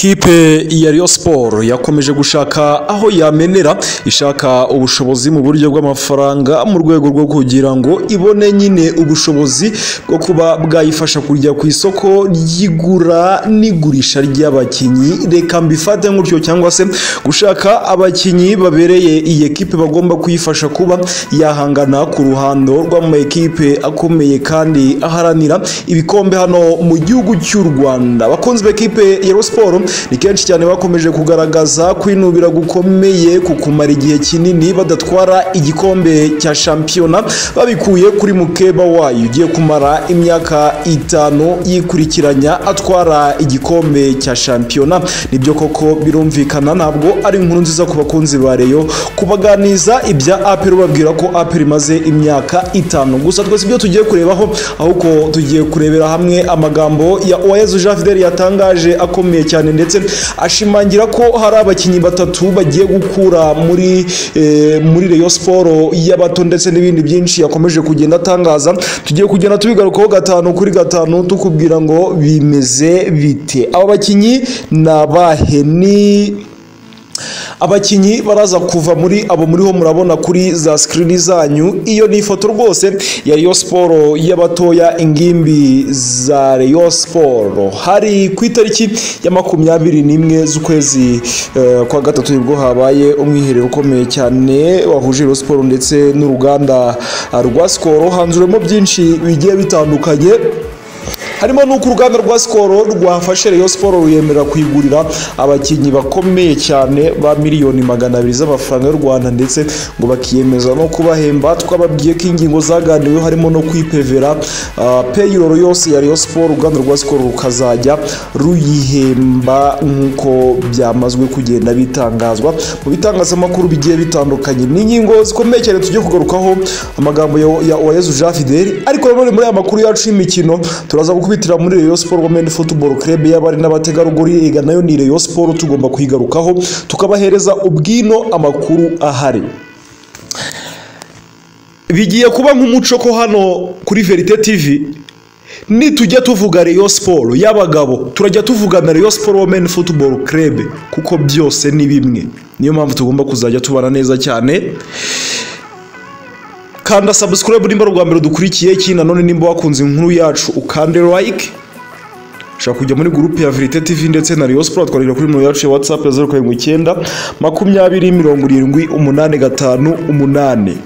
Ikipe ya Rayon Sport yakomeje gushaka aho yamenera ishaka ubushobozi mu buryo bw'amafaranga mu rwego rwo kugira ngo ibone nyine ubushobozi bwo kuba bwayifasha kujya ku isoko ry'igura n'igurisha ry'abakinnyi reka mbifate nk'utyo cyangwa se gushaka abakinnyi babereye iyi ekipe bagomba kuyifasha kuba yahangana ku ruhando rw'amakipe akomeye kandi aharanira ibikombe hano mu gihugu cy'u Rwanda bakunzi b'ekipe ya Rayon Sport ni kenshi cyane bakomeje kugaragaza kwinubira gukomeye ku kumara igihe kinini badatwara igikombe cya shampiyona babikuye kuri mukeba wayo ugiye kumara imyaka itanu yikurikiranya atwara igikombe cya shampiyona nibyo koko birumvikana ntabwo ari inkuru nziza ku bakunzi ba Rayon kubaganiza ibya aperi babwira ko aperi imaze imyaka itanu gusa twese ibyo tugiye kurebaho ahubwo tugiye kurebera hamwe amagambo ya Uwayezu Jean Fidel yatangaje akomeye cyane cyane ndetse ashimangira ko hari abakinnyi batatu bagiye gukura muri muri Rayon Sport y'abato ndetse n'ibindi byinshi yakomeje kugenda atangaza tugiye kugenda tubigarukaho gatanu kuri gatanu tukubwira ngo bimeze bite aba bakinnyi ni abahe ni abakinnyi baraza kuva muri abo muriho murabona kuri za sikirini zanyu iyo ni ifoto rwose ya Rayon Sport y'abatoya ingimbi za Rayon Sport hari ku itariki ya makumyabiri n'imwe z'ukwezi uh, kwa gatatu nibwo habaye umwiherero ukomeye cyane wahuje Rayon Sport ndetse n'uruganda rwa Skol hanzuremo byinshi bigiye bitandukanye harimo n'uko uruganda rwa sikoro rwafashe Rayon Sport ruyemera kuyigurira abakinnyi bakomeye cyane ba miliyoni magana abiri z'amafaranga y'u Rwanda ndetse ngo bakiyemeza no kubahemba twababwiye ko ingingo zaganiweho harimo no kwipevera uh, payroll yose ya Rayon Sport uruganda rwa sikoro rukazajya ruyihemba nk'uko byamazwe kugenda bitangazwa mu bitangazamakuru bigiye bitandukanye ni ingingo zikomeye cyane tujye kugarukaho amagambo ya, ya Uwayezu Jean Fidel ariko nanone muri aya makuru yacu y'imikino turaza kubitira muri Rayon Sport Women Football Club y'abari n'abategarugori ega nayo ni Rayon Sport tugomba kuyigarukaho tukabahereza ubwino amakuru ahari bigiye kuba nk'umuco ko hano kuri Verite TV nitujya tuvuga Rayon Sport y'abagabo turajya tuvugana Rayon Sport Women Football Club kuko byose ni bimwe niyo mpamvu tugomba kuzajya tubana neza cyane kanda subscribe nimba rwa mbere dukurikiye iki nanone nimba wakunze inkuru yacu ukande like ushobora kujya muri gurupe ya Verite TV ndetse na Rayon Sport twarira kuri nimero yacu ya WhatsApp ya 079 makumyabiri mirongo irindwi umunani gatanu umunani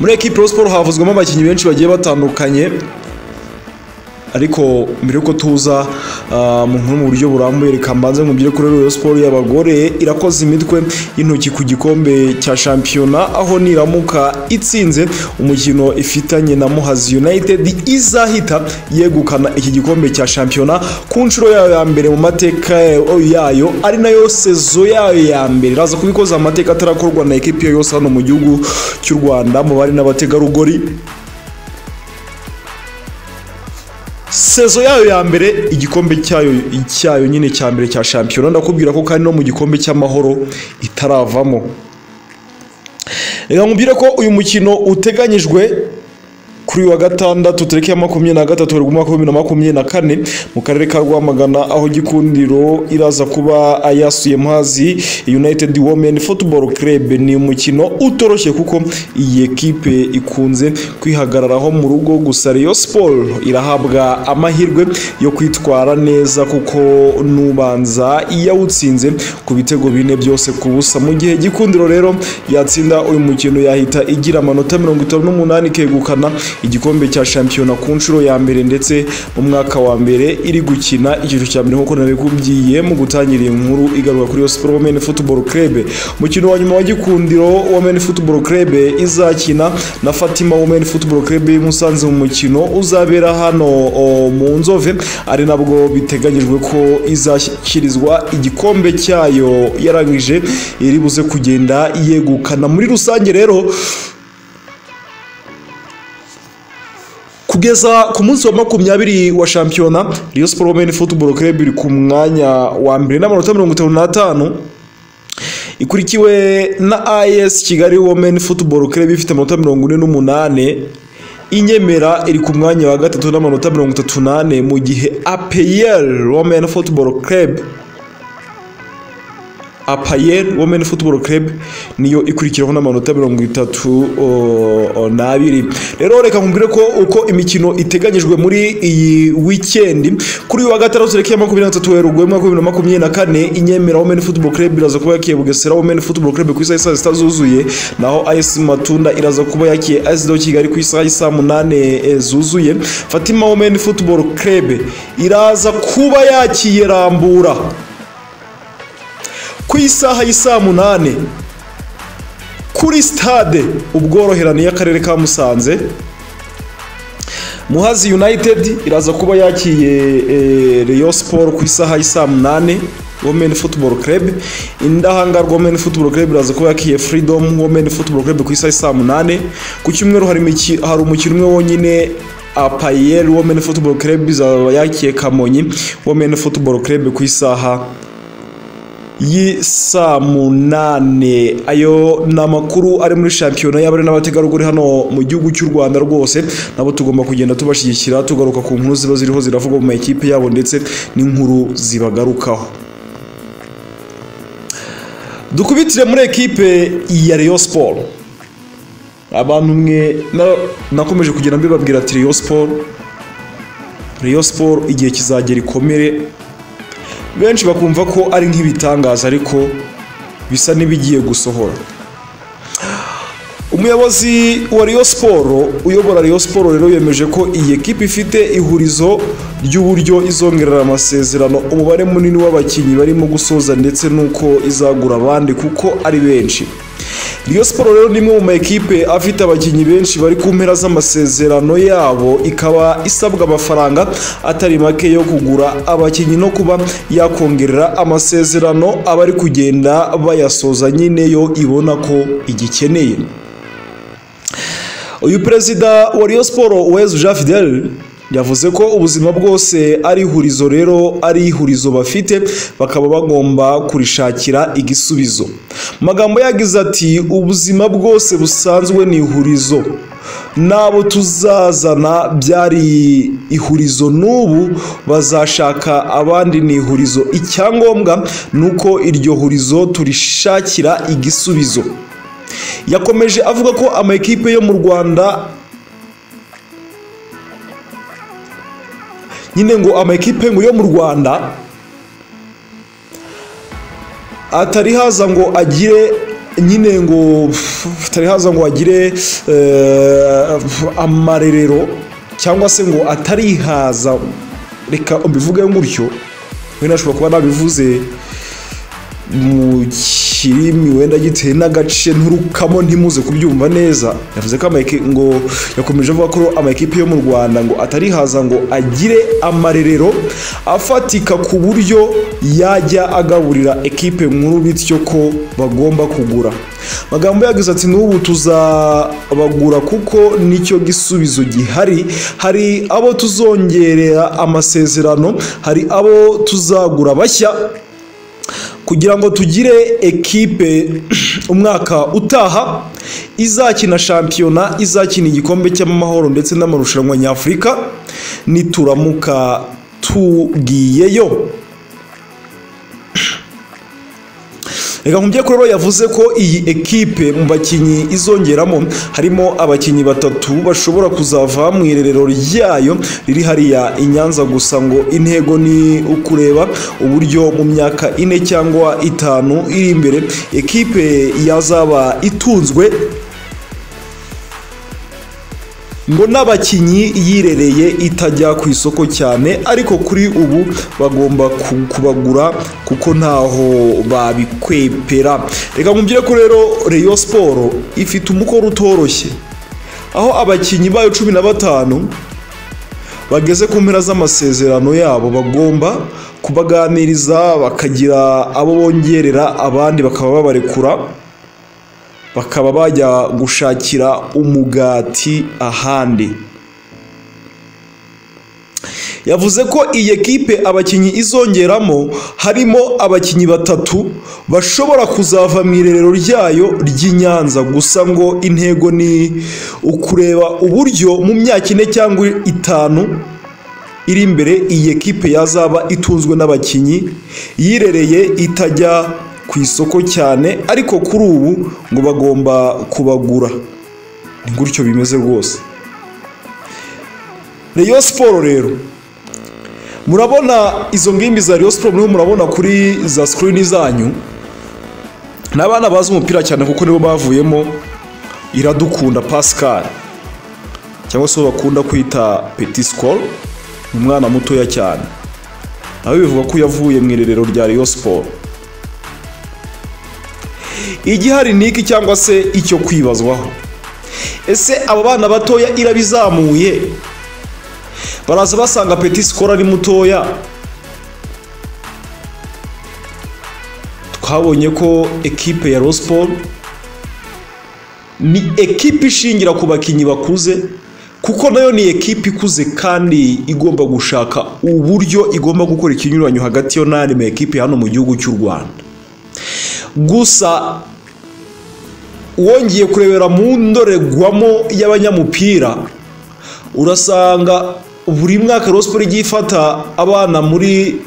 muri ekipe Rayon Sport havuzwemo abakinnyi benshi bagiye batandukanye ariko mbere y'uko tuza mu nkuru mu buryo burambuye reka mbanze nkubwire kuri Rayon Sport y'abagore irakoze imitwe y'intoki ku gikombe cya shampiyona aho niramuka itsinze umukino ifitanye na Muhazi United izahita yegukana iki gikombe cya shampiyona ku nshuro yayo ya mbere mu mateka yayo ari nayo sezo yayo ya mbere iraza kubikoza amateka atarakorwa na ekipi yose hano mu gihugu cy'u Rwanda mu bari n'abategarugori sezo yayo ya mbere igikombe cyayo cyayo nyine cya mbere cya shampiyona ndakubwira ko kandi no mu gikombe cy'amahoro itaravamo reka nkubwire ko uyu mukino uteganyijwe kuri wa gatandatu tariki ya makumyabiri na gatatu werurwe umwaka w'ibihumbi bibiri na makumyabiri na kane mu karere ka rwamagana aho gikundiro iraza kuba ayasuye mazi united women football club ni umukino utoroshye kuko iyi ekipe ikunze kwihagararaho mu rugo gusa Rayon Sport irahabwa amahirwe yo kwitwara neza kuko nubanza yawutsinze ku bitego bine byose ku busa mu gihe gikundiro rero yatsinda uyu mukino yahita igira amanota mirongo itanu n'umunani ikegukana igikombe cya shampiyona ku nshuro ya mbere ndetse mu mwaka wa mbere iri gukina icyiciro cya mbere nk'uko nabikubwiye mu gutangira iyi nkuru igaruka kuri Sport Women Football Club mukino wa nyuma wa gikundiro Women Football Club izakina na Fatima Women Football Club y'Umusanze mu mukino uzabera hano mu Nzove ari nabwo biteganyijwe ko izashyikirizwa igikombe cyayo yarangije iri buze kugenda yegukana muri rusange rero kugeza ku munsi wa makumyabiri wa shampiyona Rayon Sport Women Football Club iri ku mwanya wa mbere n'amanota mirongo itanu n'atanu ikurikiwe na AS Kigali Women Football Club ifite amanota mirongo ine n'umunane inyemera iri ku mwanya wa gatatu n'amanota mirongo itatu n'ane mu gihe APR Women Football Club APR Women Football Club niyo ikurikiraho n'amanota mirongo itatu n'abiri rero reka nkubwire ko uko imikino iteganyijwe muri iyi weekend kuri uyu wa gatandatu tariki ya makumyabiri na gatatu werurwe umwaka w'ibihumbi na makumyabiri na kane inyemera Women Football Club iraza kuba yakiye Bugesera Women Football Club ku isaha y'i saa sita zuzuye naho AS Matunda iraza kuba yakiye AS Kigali Kigali ku isaha y'i saa munane eh, zuzuye Fatima Women Football Club iraza kuba yakiye Rambura ku isaha y'isaa munani kuri sitade ubworoherane y'akarere ka musanze muhazi united iraza kuba yakiye eh, Rayon siporo ku isaha y'isaa munani women football club indahangarwa women football club iraza kuba yakiye freedom women football club ku isaha y'isaa munani ku cyumweru hari imiki- hari umukino umwe wonyine apayel women football club izaba yakiye kamonyi women football club ku isaha y'isaa munane ayo ni amakuru ari muri shampiyona y'abari n'abategarugori hano mu gihugu cy'u rwanda rwose nabo tugomba kugenda tubashyigikira tugaruka ku nkuru ziba ziriho ziravugwa mu makipe yabo ndetse n'inkuru zibagarukaho dukubitire muri ekipe ya Rayon siporo abantu mwe na- nakomeje kugenda mbibabwira ati Rayon siporo Rayon siporo igihe kizagera ikomere benshi bakumva ko ari nk'ibitangaza ariko bisa n'ibigiye gusohora umuyobozi wa Rayon Sport uyobora Rayon Sport rero yemeje ko iyi ekipe ifite ihurizo ry'uburyo izongerera amasezerano umubare munini w'abakinnyi barimo gusoza ndetse n'uko izagura abandi kuko ari benshi Rayon Sport rero ni imwe mu ma ekipe afite abakinnyi benshi bari ku mpera z'amasezerano yabo ikaba isabwa amafaranga atari make yo kugura abakinnyi no kuba yakongerera amasezerano abari kugenda bayasoza nyine yo ibona ko igikeneye uyu perezida wa Rayon Sport Uwezu Jean Fidel yavuze ko ubuzima bwose ari ihurizo rero ari ihurizo bafite bakaba bagomba kurishakira igisubizo Mu magambo yagize ati ubuzima bwose busanzwe ni ihurizo n'abo tuzazana byari ihurizo n'ubu bazashaka abandi ni ihurizo icyangombwa ni uko iryo hurizo turishakira igisubizo yakomeje avuga ko amakipe yo mu rwanda nyine ngo amakipe ngo yo mu rwanda atari haza ngo agire nyine ngo atari haza ngo agire eh, amarerero cyangwa se ngo atarihaza reka mbivuge gutyo wenda ashobora kuba nabivuze mu kirimi wenda gitewe n'agace nturukamo ntimuze kubyumva neza yavuze ko amaeki- ngo yakomeje avuga ko amakipe yo mu rwanda ngo atarihaza ngo agire amarerero afatika ku buryo yajya agaburira ekipe nkuru bityo ko bagomba kugura magambo yagize ati n'ubu tuzabagura kuko nicyo gisubizo gihari hari abo tuzongerera amasezerano hari abo tuzagura bashya kugira ngo tugire ekipe umwaka utaha izakina shampiyona izakina igikombe cy'amahoro ndetse n'amarushanwa nyafurika nituramuka tugiyeyo reka nkubye ko rero yavuze ko iyi ekipe mu bakinnyi izongeramo harimo abakinnyi batatu bashobora kuzava mu irerero ryayo riri hariya i Nyanza gusa ngo intego ni ukureba uburyo mu myaka ine cyangwa itanu iri imbere ekipe yazaba itunzwe ngo n'abakinnyi yirereye itajya ku isoko cyane ariko kuri ubu bagomba ku- kubagura kuko ntaho babikwepera reka nkubwire ko rero Rayon Sport ifite umukoro utoroshye aho abakinnyi bayo cumi na batanu bageze ku mpera z'amasezerano yabo bagomba kubaganiriza bakagira abo bongerera abandi bakaba babarekura bakaba bajya gushakira umugati ahandi yavuze ko iyi ekipe abakinnyi izongeramo harimo abakinnyi batatu bashobora kuzava mu irerero ryayo ry'i Nyanza gusa ngo intego ni ukureba uburyo mu myaka ine cyangwa itanu iri imbere iyi ekipe yazaba itunzwe n'abakinnyi yirereye itajya ku isoko cyane ariko kuri ubu ngo bagomba kubagura ni gutyo bimeze rwose Rayon Sport rero murabona izo ngimbi za Rayon Sport muriho murabona kuri za screen zanyu ni abana bazi umupira cyane kuko nibo bavuyemo iradukunda Pascal cyangwa se uwo bakunda kwita Petit Skol ni umwana mutoya cyane nawe bivuga ko yavuye mu irerero rya Rayon Sport igihari ni iki cyangwa se icyo kwibazwaho ese abo bana batoya irabizamuye baraza basanga peti sikoro ari mutoya twabonye ko ekipe ya rosiporo ni ekipe ishingira ku bakinnyi bakuze kuko nayo ni ekipe ikuze kandi igomba gushaka uburyo igomba gukora ikinyuranyo hagati yo n'andi ma ekipe hano mu gihugu cy'u rwanda gusa wongeye kurebera mu ndorerwamo y'abanyamupira urasanga buri mwaka rosiporo igiye ifata abana muri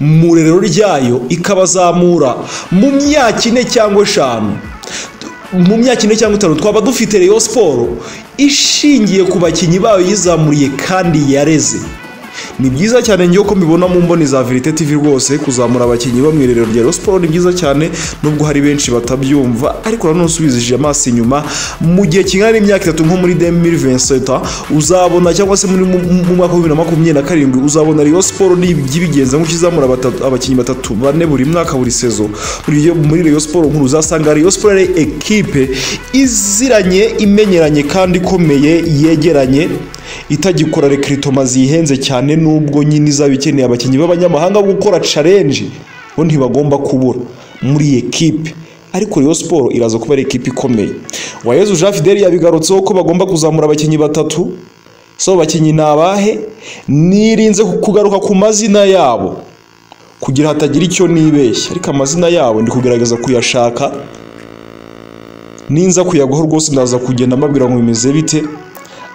mu rerero ryayo ikabazamura mu myaka ine cyangwa eshanu mu myaka ine cyangwa itanu twaba dufite reyo siporo ishingiye ku bakinnyi bayo yizamuriye kandi yareze ni byiza cyane ngewe ko mbibona mu mboni za verite tv rwose kuzamura abakinnyi bo mu irerero rya siporo ni byiza cyane nubwo hari benshi batabyumva ariko nanone usubizije amaso inyuma mu gihe kingana n'imyaka itatu nko muri demiri venseta uzabona cyangwa se muri mu mwaka wa bibiri na makumyabiri na karindwi uzabona riyo siporo n'ibigenza nk'uko izamura abakinnyi batatu bane buri mwaka buri sezo muri riyo siporo nkuru uzasanga riyo siporo ari ekipe iziranye imenyeranye kandi ikomeye yegeranye itagikora rekiritoma zihenze cyane nubwo nyine izaba ikeneye abakinnyi b'abanyamahanga gukora carenji bo ntibagomba kubura muri iyi ekipe ariko Rayon siporo iraza kuba ari ekipe ikomeye wayezu jean fideli yabigarutseho ko bagomba kuzamura abakinnyi batatu so abakinnyi ni abahe nirinze kugaruka ku mazina yabo kugira hatagira icyo nibeshya ariko amazina yabo ndi kugerageza kuyashaka ninza kuyaguha rwose ndaza kugenda mbabwira ngo bimeze bite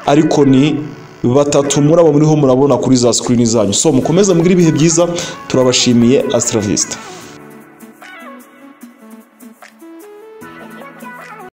ariko ni batatu muri abo muriho murabona kuri za sikirini zanyu so mukomeze mbwira ibihe byiza turabashimiye asitravista